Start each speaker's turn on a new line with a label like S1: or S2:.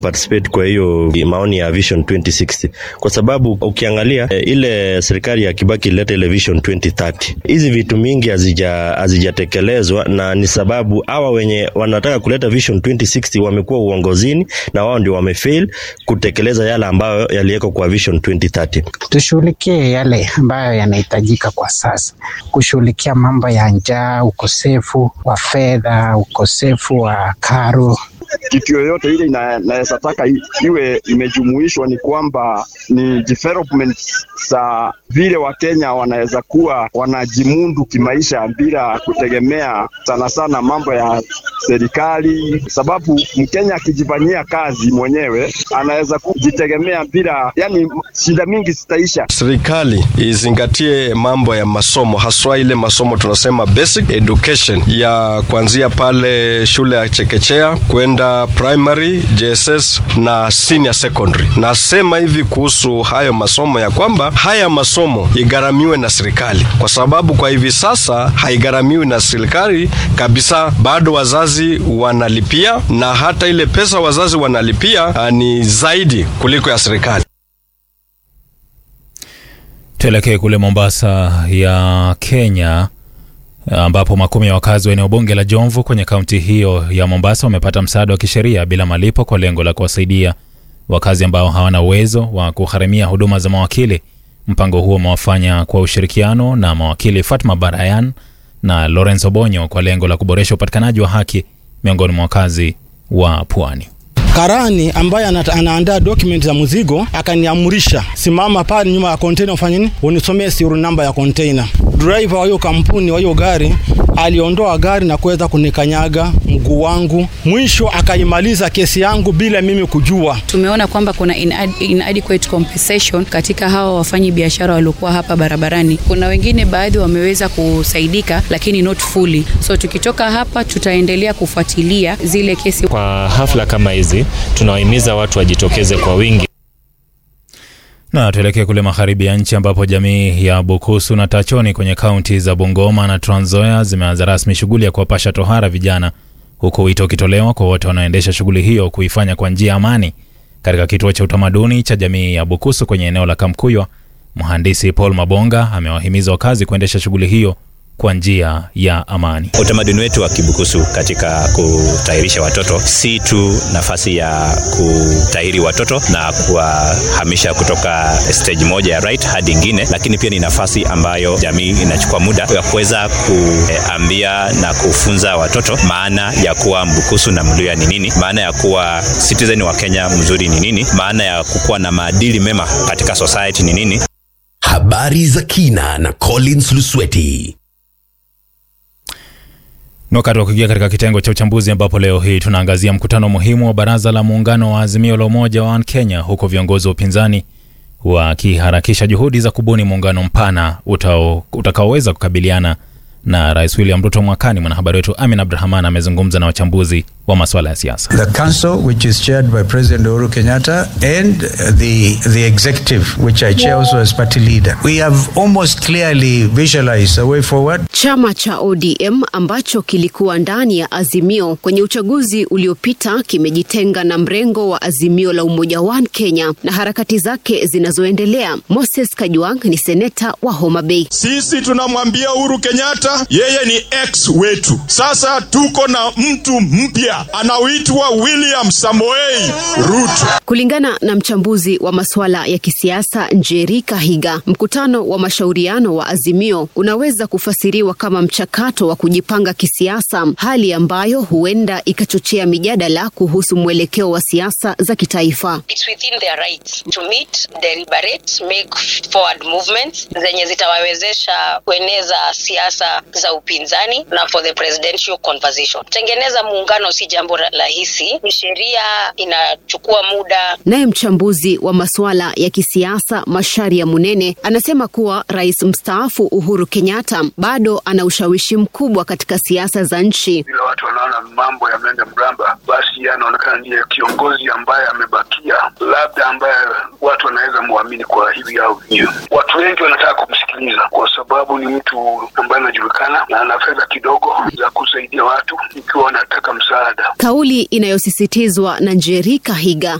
S1: participate kwa hiyo maoni ya Vision 2060 kwa sababu ukiangalia e, ile serikali ya Kibaki ileta ile Vision 2030 hizi vitu mingi hazija hazijatekelezwa, na ni sababu hawa wenye wanataka kuleta Vision 2060 wamekuwa uongozini na wao ndio wamefail kutekeleza yale ambayo yaliwekwa kwa Vision 2030.
S2: Tushughulikie yale ambayo yanahitajika kwa sasa, kushughulikia mambo ya njaa, ukosefu wa fedha, ukosefu wa karo
S3: kitu yoyote ile inaweza taka iwe imejumuishwa, ni kwamba ni development za vile Wakenya wanaweza kuwa wanajimundu kimaisha bila kutegemea sana sana mambo ya serikali, sababu Mkenya akijifanyia kazi mwenyewe anaweza kujitegemea bila, yani shida mingi zitaisha.
S4: Serikali izingatie mambo ya masomo, haswa ile masomo tunasema basic education ya kuanzia pale shule ya chekechea kwenda primary, JSS na senior secondary. Nasema hivi kuhusu hayo masomo ya kwamba haya masomo igharamiwe na serikali, kwa sababu kwa hivi sasa haigharamiwi na serikali kabisa, bado wazazi wanalipia, na hata ile pesa wazazi wanalipia ni zaidi kuliko ya serikali.
S5: Tuelekee kule Mombasa ya Kenya ambapo makumi ya wakazi wa eneo bunge la Jomvu kwenye kaunti hiyo ya Mombasa wamepata msaada wa kisheria bila malipo kwa lengo la kuwasaidia wakazi ambao hawana uwezo wa kugharamia huduma za mawakili. Mpango huo umewafanya kwa ushirikiano na mawakili Fatma Barayan na Lawrence Obonyo kwa lengo la kuboresha upatikanaji wa haki miongoni mwa wakazi wa pwani.
S6: Karani ambaye anaandaa document za mzigo akaniamrisha, simama pale nyuma ya container, ufanye nini, unisomee serial namba ya container. Driver wa hiyo kampuni wa hiyo gari aliondoa gari na kuweza kunikanyaga mguu wangu, mwisho akaimaliza kesi yangu bila mimi kujua.
S7: Tumeona kwamba kuna inadequate compensation katika hawa wafanyi biashara waliokuwa hapa barabarani. Kuna wengine baadhi wameweza kusaidika, lakini not fully. So tukitoka hapa tutaendelea kufuatilia zile kesi.
S8: Kwa hafla kama hizi tunawahimiza watu wajitokeze kwa wingi.
S5: Na tuelekee kule magharibi ya nchi ambapo jamii ya Bukusu na Tachoni kwenye kaunti za Bungoma na Trans Nzoia zimeanza rasmi shughuli ya kuwapasha tohara vijana, huku wito ukitolewa kwa wote wanaoendesha shughuli hiyo kuifanya kwa njia ya amani. Katika kituo cha utamaduni cha jamii ya Bukusu kwenye eneo la Kamkuywa, mhandisi Paul Mabonga amewahimiza wakazi kuendesha shughuli hiyo kwa njia ya amani.
S9: Utamaduni wetu wa Kibukusu katika kutahirisha watoto si tu nafasi ya kutahiri watoto na kuwahamisha kutoka stage moja ya right hadi ingine, lakini pia ni nafasi ambayo jamii inachukua muda ya kuweza kuambia na kufunza watoto maana ya kuwa Mbukusu na Mluya ni nini, maana ya kuwa citizen wa Kenya mzuri ni nini, maana ya kukuwa na maadili mema katika society ni nini.
S10: Habari za kina na Collins Lusweti.
S5: Ni wakati wa kuingia katika kitengo cha uchambuzi ambapo leo hii tunaangazia mkutano muhimu wa baraza la muungano wa Azimio la Umoja wa Kenya, huku viongozi wa upinzani wakiharakisha juhudi za kubuni muungano mpana utakaoweza kukabiliana na Rais William Ruto mwakani. Mwanahabari wetu Amin Abdurahman amezungumza na wachambuzi wa masuala ya siasa.
S11: The council which is chaired by President Uhuru Kenyatta and the the executive which I chair also as party leader. We have almost clearly visualized a way forward.
S12: Chama cha ODM ambacho kilikuwa ndani ya Azimio kwenye uchaguzi uliopita kimejitenga na mrengo wa Azimio la Umoja One Kenya na harakati zake zinazoendelea. Moses Kajwang ni seneta wa Homa Bay.
S13: Sisi tunamwambia Uhuru Kenyatta yeye ni ex wetu. Sasa tuko na mtu mpya anaoitwa William Samoei Ruto.
S12: Kulingana na mchambuzi wa masuala ya kisiasa Njeri Kahiga, mkutano wa mashauriano wa Azimio unaweza kufasiriwa kama mchakato wa kujipanga kisiasa, hali ambayo huenda ikachochea mijadala kuhusu mwelekeo wa siasa za kitaifa.
S14: It's within their right to meet, deliberate, make forward movements zenye zitawawezesha kueneza siasa za upinzani na for the presidential conversation. Tengeneza muungano si jambo rahisi, ni sheria inachukua muda.
S12: Naye mchambuzi wa masuala ya kisiasa Masharia Munene anasema kuwa rais mstaafu Uhuru Kenyatta bado ana ushawishi mkubwa katika siasa za nchi.
S15: Vile watu wanaona mambo yameenda mramba, basi anaonekana ndiye kiongozi ambaye amebakia, labda ambaye watu wanaweza muamini kwa hivi au vinyo. Watu wengi wanataka kumsikiliza kwa sababu ni mtu ambaye anajulikana na ana fedha kidogo za kusaidia watu ikiwa wanataka msaada.
S12: kauli inayosisitizwa na Njeri Kahiga